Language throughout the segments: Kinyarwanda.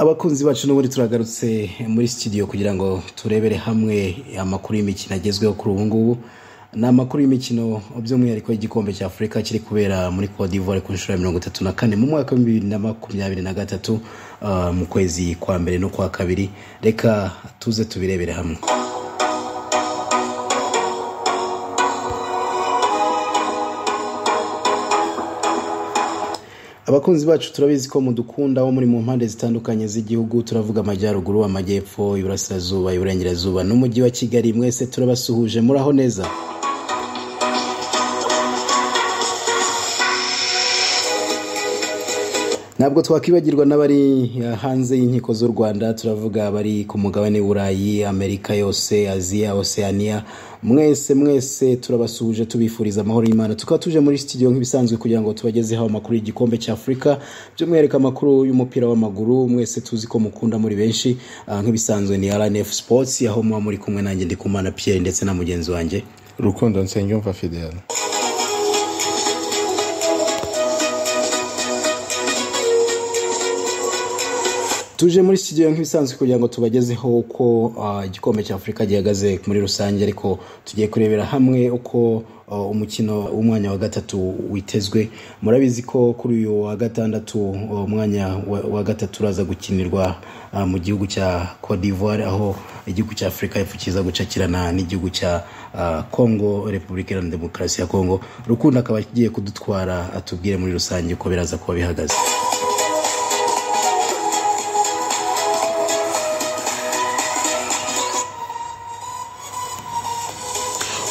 abakunzi bacu n'ubundi turagarutse muri sitidiyo kugira ngo turebere hamwe amakuru y'imikino agezweho kuri ubu ngubu ni amakuru y'imikino by'umwihariko y'igikombe cya afurika kiri kubera muri Cote d'Ivoire ku nshuro ya mirongo itatu na kane mu mwaka w'ibihumbi bibiri na makumyabiri na gatatu ah, mu kwezi kwa mbere no kwa kabiri reka tuze tubirebere hamwe abakunzi bacu turabizi ko mudukunda wo muri mu mpande zitandukanye z'igihugu turavuga amajyaruguru amajyepfo iburasirazuba iburengerazuba n'umujyi wa kigali mwese turabasuhuje muraho neza ntabwo twakwibagirwa n'abari eh, hanze y'inkiko z'u rwanda turavuga abari ku mugabane w'uburayi amerika yose aziya oceania mwese mwese turabasuhuje tubifuriza amahoro y'imana tukaba tuje muri studio nk'ibisanzwe kugira ngo tubagezeho amakuru y'igikombe cya afurika by'umwihariko amakuru y'umupira w'amaguru mwese tuzi ko mukunda muri benshi Ah, nk'ibisanzwe ni rnf sports aho muba muri kumwe nanjye ndikumana pierre ndetse na mugenzi wanjye rukundo nsengiyumva fidele tuje muri studio nk'ibisanzwe kugira ngo tubagezeho uko ah, igikombe cya afurika gihagaze muri rusange ariko tugiye kurebera hamwe uko ah, umukino w'umwanya wa gatatu witezwe murabizi ko kuri uyu wa gatandatu ah, umwanya wa- wa gatatu uraza gukinirwa ah, mu gihugu cya Cote d'Ivoire aho igihugu cya afurika y'epfo kiza gucakirana n'igihugu cya ah, congo repubulika iharanira demokarasi ya congo rukundo akaba agiye kudutwara atubwire muri rusange uko biraza kuba bihagaze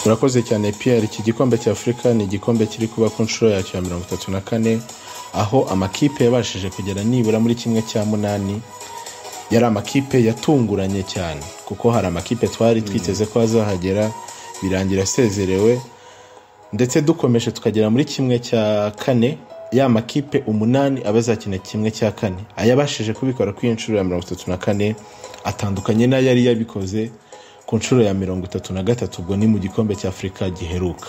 urakoze cyane pierre iki gikombe cya afurika ni igikombe kiri kuba ku nshuro yacyo ya mirongo itatu na kane aho amakipe yabashije kugera nibura muri kimwe cya munani yari amakipe yatunguranye cyane kuko hari amakipe twari twiteze ko azahagera birangira asezerewe ndetse dukomeje tukagera muri kimwe cya kane ya makipe umunani aba azakina kimwe cya kane ayabashije kubikora ku nshuro ya mirongo itatu na kane atandukanye n'ayari yabikoze ku nshuro ya mirongo itatu na gatatu ubwo ni mu gikombe cya afurika giheruka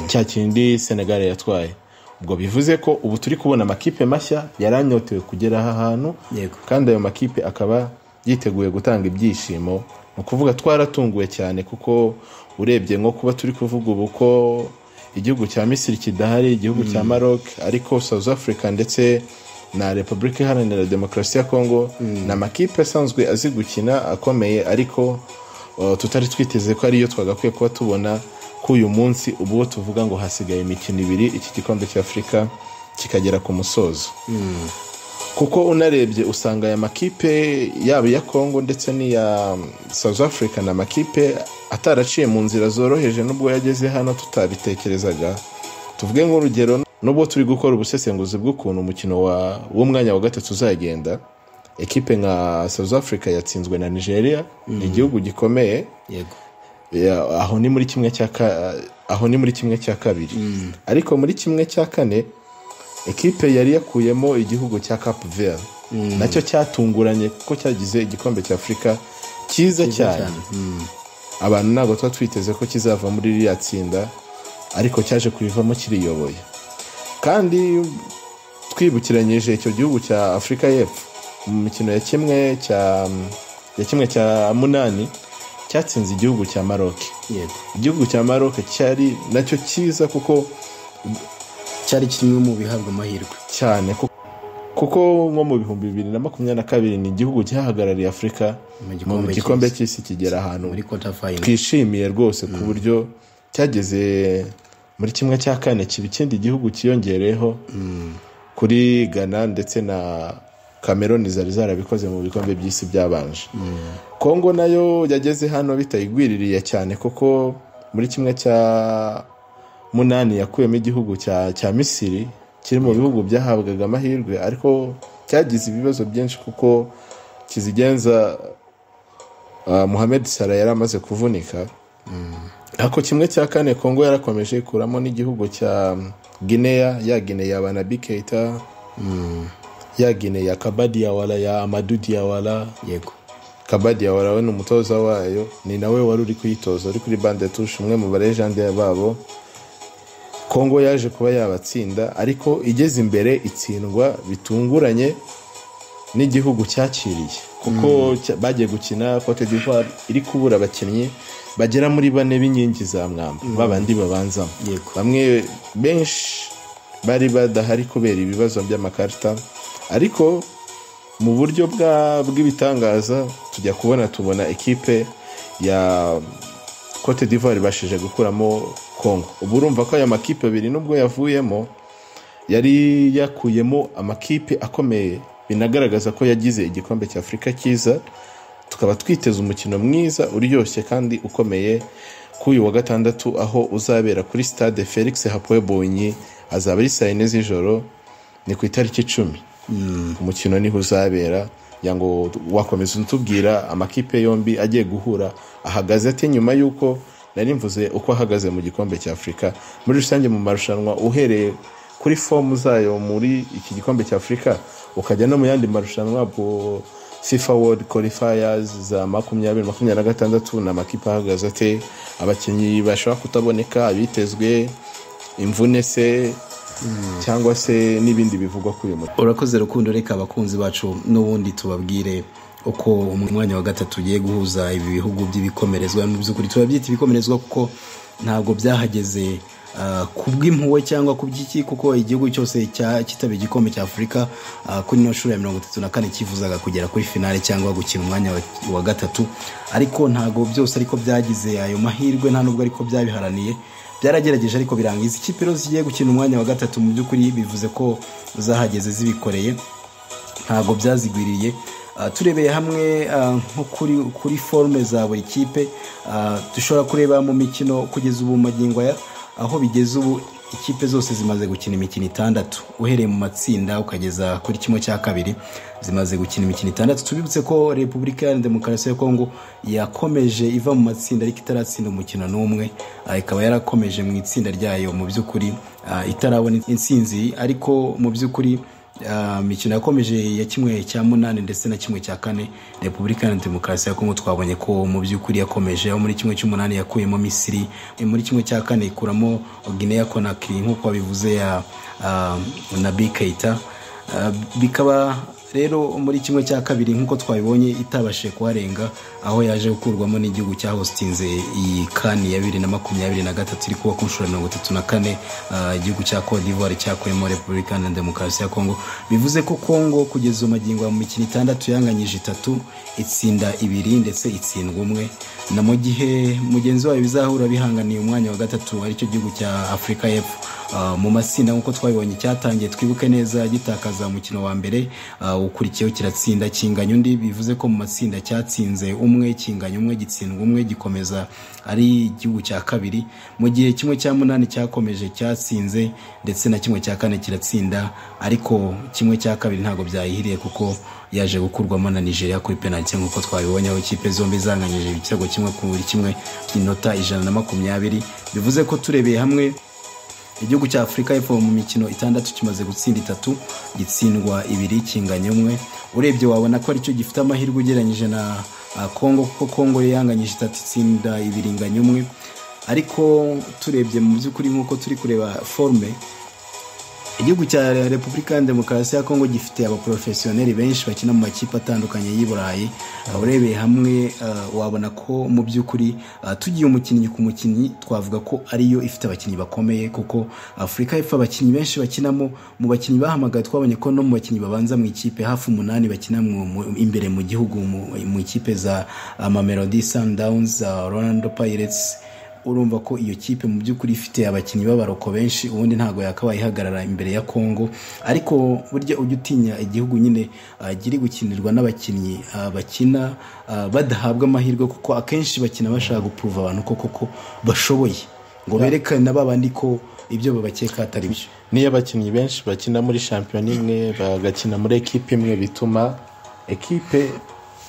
cya kindi senegal yatwaye ubwo bivuze ko ubu turi kubona amakipe mashya yaranyotewe kugera aha hantu Yego. kandi ayo makipe akaba yiteguye gutanga ibyishimo ni ukuvuga twaratunguwe cyane kuko urebye nko kuba turi kuvuga ubu ko igihugu cya misiri kidahari igihugu cya maroc ariko south africa ndetse na repubulika iharanira demokarasi ya congo ni amakipe asanzwe azi gukina akomeye ariko uh, tutari twiteze ko ariyo twagakwiye kuba tubona ko uyu munsi ubwo tuvuga ngo hasigaye imikino ibiri iki gikombe cya afurika kikagera ku musozo kuko unarebye usanga aya makipe yaba iya congo ndetse n'iya south africa ni amakipe ataraciye mu nzira zoroheje n'ubwo yageze hano tutabitekerezaga tuvuge nk'urugero n'ubwo turi gukora ubusesenguzi bw'ukuntu umukino wa- w'umwanya wa gatatu uzagenda ekipe nka south africa yatsinzwe na nigeria ni igihugu gikomeye yego Ya, aho ni muri kimwe cya ka- aho ni muri kimwe cya kabiri ariko muri kimwe cya kane ekipe yari yakuyemo igihugu cya cape verde nacyo cyatunguranye kuko cyagize igikombe cya afurika cyiza cyane cyane. abantu ntabwo tuba twiteze ko kizava muri ririya tsinda ariko cyaje kubivamo kiriyoboye kandi twibukiranyije icyo gihugu cya afurika y'epfo mu mikino ya kimwe cya ya kimwe cya munani cyatsinze igihugu cya maroke yego igihugu cya maroke cyari nacyo cyiza kuko cyari kimwe mu bihabwa amahirwe cyane ku- kuko nko mu bihumbi bibiri na makumyabiri na kabiri ni igihugu cyahagarariye afurika Mu mu gikombe gikombe cy'isi. cy'isi kigera ahantu muri kota fayini twishimiye rwose ku buryo cyageze muri kimwe cya kane kiba ikindi gihugu cyiyongereyeho kuri ghana ndetse na cameroon zari zarabikoze mu bikombe by'isi byabanje kongo nayo yageze hano bitayigwiririye cyane kuko muri kimwe cya munani yakuyemo igihugu cya cya misiri kiri mu bihugu byahabwaga amahirwe ariko cyagize ibibazo byinshi kuko kizigenza uh, Mohamed Salah yari amaze kuvunika ako kimwe cya kane Kongo yarakomeje ikuramo n'igihugu cya Guinea ya Guinea ya Banabi Keita ya Guinea ya Kabadi Yawala ya Amadou Diawala yego Kabadi Yawala we ni umutoza wayo ni nawe wari uri kuyitoza uri kuri bande tushe umwe mu barejande babo Kongo yaje kuba yabatsinda ariko igeze imbere itsindwa bitunguranye n'igihugu cyakiriye kuko cya- bagiye gukina cote d'ivoire iri kubura abakinnyi bagera muri bane b'inkingi za mwamba babandi babanzamo Yego. bamwe benshi bari badahari kubera ibibazo by'amakarita ariko mu buryo bwa- bw'ibitangaza tujya kubona tubona ikipe ya cote d'ivoire ibashije gukuramo congo ubu urumva ko aya makipe abiri nubwo yavuyemo yari yakuyemo amakipe akomeye binagaragaza ko yagize igikombe cya afurika cyiza tukaba twiteze umukino mwiza uryoshye kandi ukomeye ku uyu wa gatandatu aho uzabera kuri stade felix hapoel bonyi azaba ari saa yine z'ijoro ni ku itariki icumi umukino niho uzabera kugira ngo wakomeza utubwira amakipe yombi agiye guhura ahagaze ate nyuma y'uko nari mvuze uko ahagaze mu gikombe cya afurika muri rusange mu marushanwa uhereye kuri fomu zayo muri iki gikombe cya afurika ukajya no mu yandi marushanwa bwo fifa world qualifiers za makumyabiri makumyabiri na gatandatu ni amakipe ahagaze ate abakinnyi bashobora kutaboneka abitezwe imvune se cyangwa se n'ibindi bivugwa kuri uyu mukino urakoze rukundo reka abakunzi bacu n'ubundi tubabwire uko umwanya wa gatatu ugiye guhuza ibi bihugu by'ibikomerezwa mu by'ukuri tubabyita ibikomerezwa kuko ntabwo byahageze ah, ku bw'impuhwe cyangwa ku by'iki kuko igihugu cyose cya- cyitabiriye igikombe cya afurika ah, kuri ino shuro ya mirongo itatu na kane cyifuzaga kugera kuri finale cyangwa gukina umwanya wa- wa gatatu ariko ntabwo byose ariko byagize ayo mahirwe nta nubwo ariko byabiharaniye byaragerageje ariko biranga izi kipe rero zigiye gukina umwanya wa gatatu mu by'ukuri bivuze ko zahageze zibikoreye ntabwo byazigwiriye Ah, turebeye hamwe ah, nko kuri kuri forume za buri kipe ah, dushobora kureba mu mikino kugeza ubu mu magingo aya aho bigeze ubu ikipe zose zimaze gukina imikino itandatu uhereye mu matsinda ukageza kuri kimwe cya kabiri zimaze gukina imikino itandatu tubibutse ko repubulika iharanira demokarasi ya kongo yakomeje iva mu matsinda ariko itaratsinda umukino n'umwe ah, ikaba yarakomeje mu itsinda ryayo mu by'ukuri ah, itarabona intsinzi ariko mu by'ukuri Ah, imikino yakomeje ya kimwe cya munani ndetse na kimwe cya kane repubulika iharanira demokarasi ya kongo twabonye ko mu by'ukuri yakomeje aho muri kimwe cy'umunani yakuyemo misiri eh, muri kimwe cya kane ikuramo guinea conakry nk'uko wabivuze ya ah, nabi keita Ah, bikaba rero muri kimwe cya kabiri nk'uko twabibonye itabashije kuharenga aho yaje gukurwamo n'igihugu cya hositinze iyi kani ya bibiri na makumyabiri na gatatu iri kuba ku nshuro ya mirongo itatu na kane ah, igihugu cya cote d'ivoire cyakuyemo repubulika iharanira demokarasi ya kongo bivuze ko kongo kugeza magingo mu mikino itandatu yanganyije itatu itsinda ibiri ndetse itsindwa umwe na mu gihe mugenzi wayo bizahura bihanganiye umwanya wa gatatu aricyo gihugu cya afurika y'epfo Ah, mu matsinda nk'uko twabibonye cyatangiye twibuke neza gitakaza umukino wa mbere ah, ukurikiyeho kiratsinda kinganya undi bivuze ko mu matsinda cyatsinze umwe kinganya umwe gitsindwa umwe gikomeza ari igihugu cya kabiri mu gihe kimwe cya munani cyakomeje cyatsinze ndetse na kimwe cya kane kiratsinda ariko kimwe cya kabiri ntabwo byayihiriye kuko yaje gukurwamo na nigeria kuri penaliti nk'uko twabibonye aho ikipe zombi zanganyije ibitego kimwe ku buri kimwe inota ijana na makumyabiri bivuze ko turebeye hamwe igihugu cya afurika y'epfo mu mikino itandatu kimaze gutsinda itatu gitsindwa ibiri kinganya umwe urebye wabona ko aricyo gifite amahirwe ugereranyije na ah, congo kuko congo yo yanganyije itatu itsinda ibiri inganya umwe ariko turebye mu by'ukuri nk'uko turi kureba forume igihugu cya repubulika ya demokarasi ya kongo gifite abaporofesiyoneri benshi bakina mu makipe atandukanye y'i burayi Ah, urebeye hamwe ah, wabona ko mu by'ukuri ah, tugiye umukinnyi ku mukinnyi twavuga ko ariyo ifite abakinnyi bakomeye kuko afurika y'epfo abakinnyi benshi bakinamo mu bakinnyi bahamagaye twabonye ko no mu bakinnyi babanza mu ikipe hafi umunani bakina mu- mu- imbere mu gihugu mu- mu ikipe za ah, mamelodi sundowns ah, orlando pirates urumva ko iyo kipe mu by'ukuri ifite abakinnyi b'abaroko benshi ubundi ntabwo yakabaye ihagarara imbere ya kongo ariko burya ujya utinya igihugu nyine ah, kiri gukinirwa n'abakinnyi ah, bakina ah, badahabwa amahirwe kuko akenshi bakina bashaka gupuruva abantu ko koko bashoboye ngo berekane na ba bandi ko ibyo babakeka atari byo niyo abakinnyi benshi bakina muri shampiyona imwe bagakina muri ekipe imwe bituma ekipe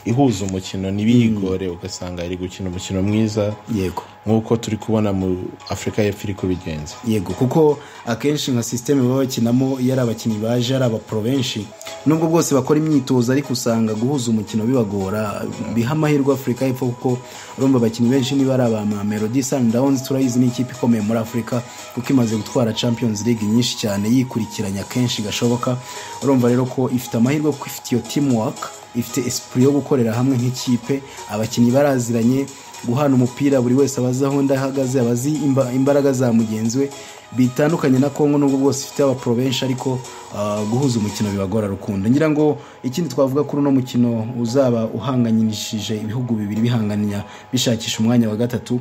ihuza umukino ntibiyigore ugasanga iri gukina umukino mwiza yego nk'uko turi kubona mu afurika y'epfo iri kubigenza yego kuko akenshi nka sisiteme baba bakinamo iyo ari abakinnyi baje ari abaporo benshi nubwo bwose bakora imyitozo ariko usanga guhuza umukino bibagora biha amahirwe afurika y'epfo kuko urumva abakinnyi benshi niba ari aba melody sundowns turayizi ni ikipe ikomeye muri afurika kuko imaze gutwara champions league nyinshi cyane yikurikiranya kenshi gashoboka urumva rero ko ifite amahirwe kuko ifite iyo teamwork ifite esprit yo gukorera hamwe nk'ikipe abakinnyi baraziranye guhana umupira buri wese aba azi aho undi ahagaze aba azi imba- imbaraga za mugenzi we bitandukanye na kongo nubwo bwose ifite abaprobenshi ariko ah, guhuza umukino bibagora rukundo ngira ngo ikindi twavuga kuri uno mukino uzaba uhanganyishije ibihugu bibiri bihanganya bishakisha umwanya wa gatatu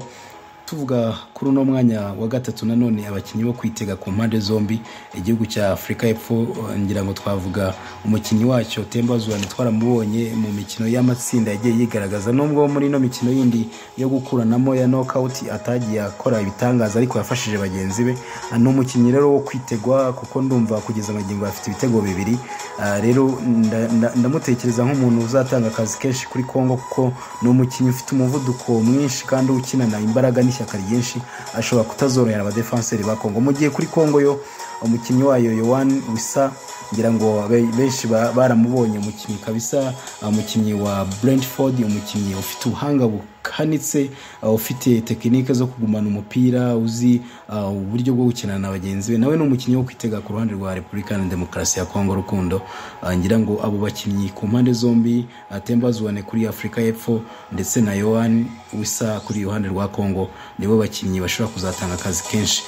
tuvuga kuri uno mwanya wa gatatu nanone abakinnyi bo kwitega ku mpande zombi igihugu cya afurika y'epfo eh, ngira ngo twavuga umukinnyi wacyo temba zuwani twaramubonye mu mikino y'amatsinda yagiye yigaragaza nubwo muri ino mikino yindi yo gukuranamo ya nokawuti atagiye akora ibitangaza ariko yafashije bagenzi be Ah, ni umukinnyi rero wo kwitegwa kuko ndumva kugeza amagingo afite ibitego bibiri Ah, rero nda- nda- ndamutekereza nk'umuntu uzatanga akazi kenshi kuri kongo kuko ni umukinnyi ufite umuvuduko mwinshi kandi ukinana imbaraga n'ishyaka ryinshi ashobora kutazorohera abadefanseri ba kongo mu gihe kuri kongo yo umukinnyi wayo yohani wisa ngira ngo be- benshi ba- baramubonye umukinnyi kabisa ah, umukinnyi wa brentford umukinnyi ufite ubuhanga bukanitse ah, ufite tekinike zo kugumana umupira uzi ah, uburyo bwo gukinana na bagenzi be nawe ni umukinnyi wo kwitega ku ruhande rwa repubulika na demokarasi ya kongo rukundo Ah, ngira ngo abo bakinnyi ku mpande zombi atembazuwane kuri afurika y'epfo ndetse na yohani wisa kuri iruhande rwa kongo nibo bakinnyi bashobora kuzatanga akazi kenshi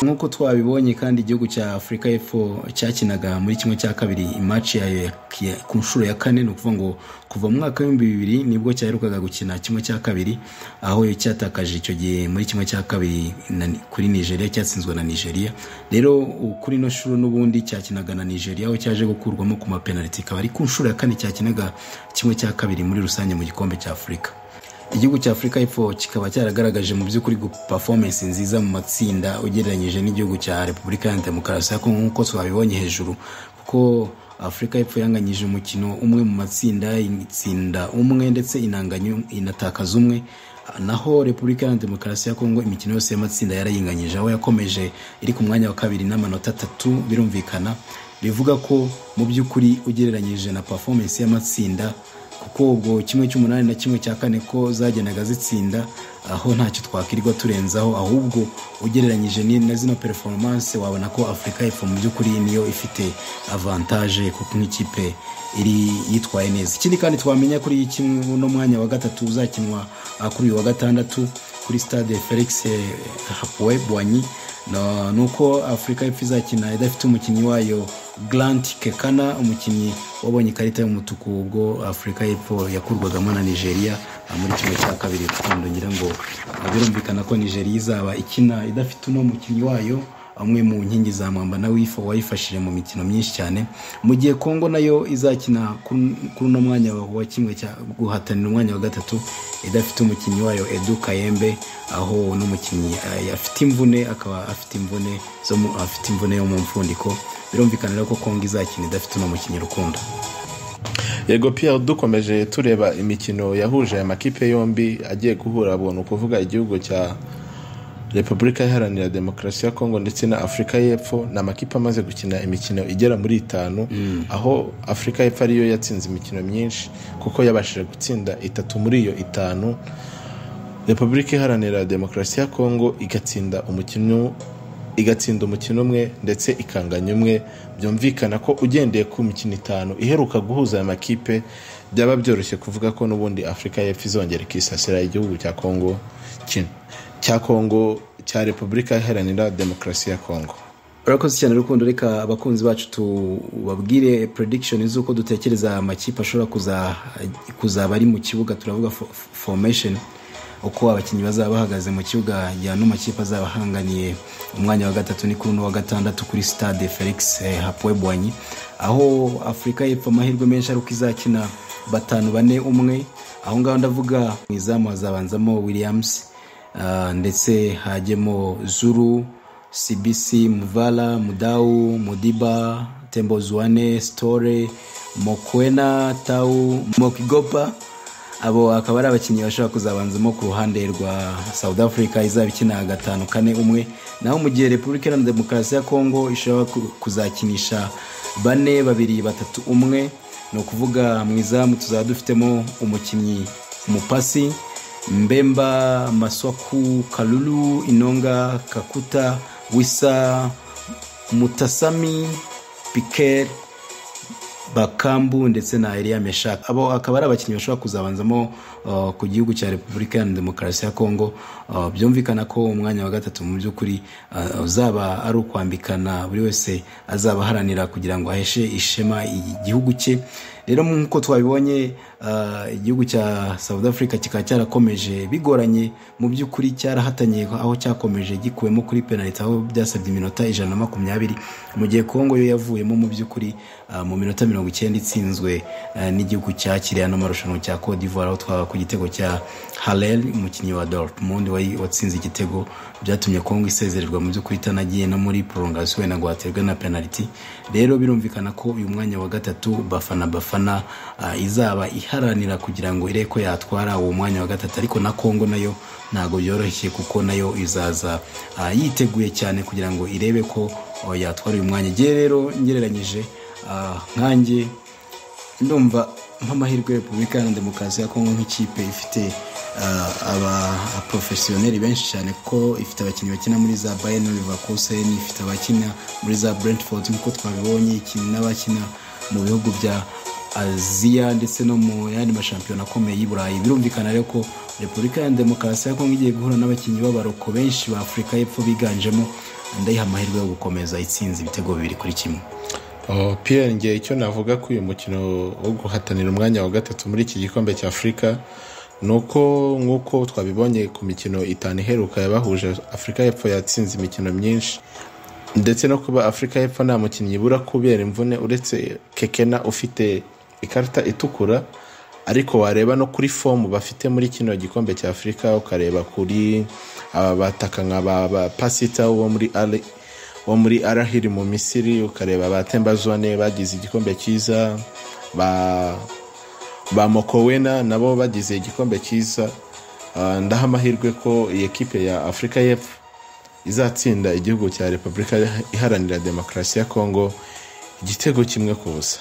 nk'uko twabibonye kandi igihugu cya afurika y'epfo cyakinaga muri kimwe cya kabiri imaci yayo ya- ya- ku nshuro ya kane ni ukuvuga ngo kuva mu mwaka w'ibihumbi bibiri nibwo cyaherukaga gukina kimwe cya kabiri aho cyatakaje icyo gihe muri kimwe cya kabiri na- kuri nigeria cyatsinzwe na nigeria rero u- kuri ino shuro n'ubundi cyakinaga na nigeria aho cyaje gukurwamo ku mapenaliti ikaba ari ku nshuro ya kane cyakinaga kimwe cya kabiri muri rusange mu gikombe cya afurika igihugu cya afurika y'epfo kikaba cyaragaragaje mu by'ukuri performance nziza mu matsinda ugereranyije n'igihugu cya repubulika ya demokarasi ya kongo nk'uko twabibonye hejuru kuko afurika y'epfo yanganyije umukino umwe mu matsinda itsinda umwe ndetse inanganya inatakaza umwe naho repubulika ya demokarasi ya kongo imikino yose y'amatsinda yarayinganyije aho yakomeje iri ku mwanya wa kabiri n'amanota atatu birumvikana bivuga ko mu by'ukuri ugereranyije na performance y'amatsinda kuko ubwo kimwe cy'umunani na kimwe cya kane ko zagendaga zitsinda aho ntacyo twakirirwa turenzaho ahubwo ugereranyije ni- na zino performance wabona ko afurika y'epfo mu by'ukuri niyo ifite avantage kuko nk'ikipe iri yitwaye neza ikindi kandi twamenya kuri kimwe uno mwanya wa gatatu uzakinwa ah, kuri uyu wa gatandatu kuri stade felix eh, hapuwe bwanyi No- ni uko afurika y'epfo izakina idafite umukinnyi wayo grant kekana umukinnyi wabonye ikarita y'umutuku ubwo afurika y'epfo yakurwagamo na nigeria ah, muri kimwe cya kabiri rukundo ngira ngo ah, birumvikana ko nigeria izaba ikina idafite uno mukinnyi wayo amwe mu nkingi za mwamba na wifa wayifashije mu mikino myinshi cyane mu gihe kongo nayo izakina kuri kuri uno mwanya wa wa kimwe cya guhatanira umwanya wa gatatu idafite umukinnyi wayo edu kayembe aho n'umukinnyi eh, afite imvune akaba afite imvune zo mu- afite imvune yo mu mfundiko birumvikana rero ko kongo izakina idafite uno mukinnyi rukundo yego pierre dukomeje tureba imikino yahuje aya makipe yombi agiye guhura buntu kuvuga igihugu cya repubulika iharanira demokarasi ya kongo ndetse na afurika y'epfo ni amakipe amaze gukina imikino igera muri itanu aho afurika y'epfo ariyo yatsinze imikino myinshi kuko yabashije gutsinda itatu muri iyo itanu repubulika iharanira demokarasi ya kongo igatsinda umukino igatsinda umukino umwe ndetse ikanganya umwe byumvikana ko ugendeye ku mikino itanu iheruka guhuza aya makipe byaba byoroshye kuvuga ko n'ubundi afurika y'epfo izongera ikisasira igihugu cya kongo ki- cya kongo cya repubulika iharanira demokarasi ya kongo urakoze cyane rukundo reka abakunzi bacu tubabwire prediction z'uko dutekereza amakipe ashobora kuza- kuzaba ari mu kibuga turavuga fo- fo- formation uko abakinnyi bazaba bahagaze mu kibuga ya no makipe azaba ahanganiye umwanya wa gatatu ni kuri uno wa gatandatu kuri stade felix eh, hapuwe bwanyi aho afurika y'epfo amahirwe menshi ari uko izakina batanu bane umwe aho ngaho ndavuga mu izamu hazabanzamo williams Ah, ndetse hajyemo zuru cbc muvala mudau mudiba tembo zuane store mokwena tau mokigopa abo akaba ari abakinnyi bashobora kuzabanzamo ku ruhande rwa south africa izaba ikina gatanu kane umwe naho mu gihe repubulika iharanira demokarasi ya kongo ishobora ku- kuzakinisha bane babiri batatu umwe ni ukuvuga mu izamu tuzaba dufitemo umukinnyi umupasi mbemba maswaku karuru inonga kakuta wisa mutasami pikeri bakambu ndetse na eriya meshaka abo akaba ari abakinnyi bashobora kuzabanzamo uh, ku gihugu cya repubulika iharanira demokarasi ya kongo uh, byumvikana ko umwanya wa gatatu mu by'ukuri uh, uzaba ari ukwambikana buri wese azaba aharanira kugira ngo aheshe ishema igihugu cye rero nk'uko twabibonye igihugu cya south africa kikaba cyarakomeje bigoranye mu by'ukuri cyarahatanye aho cyakomeje gikuwemo kuri penaliti aho byasabye iminota ijana na makumyabiri mu gihe kongo yo yavuyemo mu by'ukuri mu minota mirongo icyenda itsinzwe n'igihugu cyakiriye ano marushanwa cya cote d'ivoire aho twaba ku gitego cya harel umukinnyi wa dortmund watsinze igitego byatumye kongo isezererwa mu by'ukuri itanagiye no muri prolongation inagwaterwa na penaliti rero birumvikana ko uyu mwanya wa gatatu bafana bafana abafana izaba iharanira kugira ngo irebe ko yatwara uwo mwanya wa gatatu ariko na kongo nayo ntabwo byoroshye kuko nayo izaza yiteguye cyane kugira ngo irebe ko yatwara uyu mwanya igihe rero ngereranyije nkange ndumva nk'amahirwe repubulika iharanira demokarasi ya kongo nk'ikipe ifite abaporofesiyoneri benshi cyane kuko ifite abakinnyi bakina muri za bayern leverkusen ifite abakina muri za brentford nk'uko twabibonye ikina n'abakina mu bihugu bya aziya ndetse no mu yandi mashampiyona akomeye y'i burayi birumvikana rero ko repubulika ya demokarasi ya kongo igiye guhura n'abakinnyi b'abaroko benshi ba afurika y'epfo biganjemo ndayiha amahirwe yo gukomeza itsinze ibitego bibiri kuri kimwe pierre ngiye icyo navuga ko uyu mukino wo guhatanira umwanya wa gatatu muri iki gikombe cya afurika ni uko nk'uko twabibonye ku mikino itanu iheruka yabahuje afurika y'epfo yatsinze imikino myinshi ndetse no kuba afurika y'epfo nta mukinnyi ibura kubera imvune uretse kekena ufite ikarita itukura ariko wareba no kuri fomu bafite muri kino gikombe cya afurika ukareba kuri aba bataka nka ba pasita wo muri ari wo muri arahiri mu misiri ukareba ba tembazone bagize igikombe cyiza ba ba mokowena nabo bagize igikombe cyiza ndaha amahirwe ko iyi kipe ya afurika y'epfo izatsinda igihugu cya repubulika iharanira demokarasi ya kongo igitego kimwe ku busa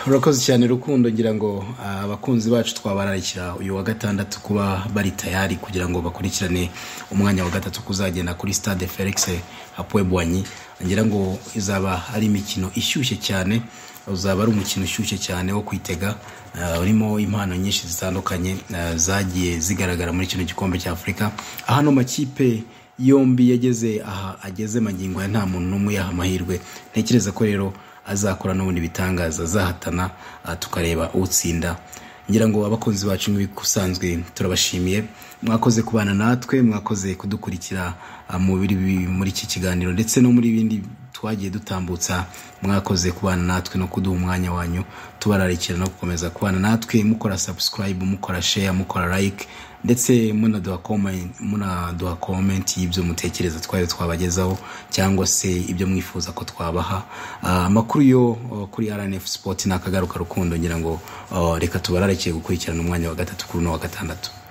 urakoze cyane rukundo ngira ngo abakunzi bacu twabararikira uyu wa gatandatu kuba bari tayari kugira ngo bakurikirane umwanya wa gatatu kuzagenda kuri stade felix hapuebwanyi ngira ngo izaba ari imikino ishyushye cyane uzaba ari umukino ushyushye cyane wo kwitega urimo impano nyinshi zitandukanye zagiye zigaragara muri kino gikombe cya afurika aho ano makipe yombi yageze aha ageze magingo ya nta muntu n'umwe yaha amahirwe ntekereza ko rero azakora n'ubundi bitangaza azahatana tukareba utsinda ngira ngo abakunzi bacu nk'ibikusanzwe turabashimiye mwakoze kubana natwe mwakoze kudukurikira muri iki kiganiro ndetse no muri bindi twagiye dutambutsa mwakoze kubana natwe no kuduha umwanya wanyu tubararikira no gukomeza kubana natwe mukora sabusikarayibu mukora sheya mukora layike ndetse munaduha komenti y'ibyo mutekereza twari twabagezaho cyangwa se ibyo mwifuza ko twabaha amakuru yo kuri rnf sipoti ni akagaruka rukundo ngira ngo reka tubararikire gukurikirana umwanya wa gatatu kuri uno wa gatandatu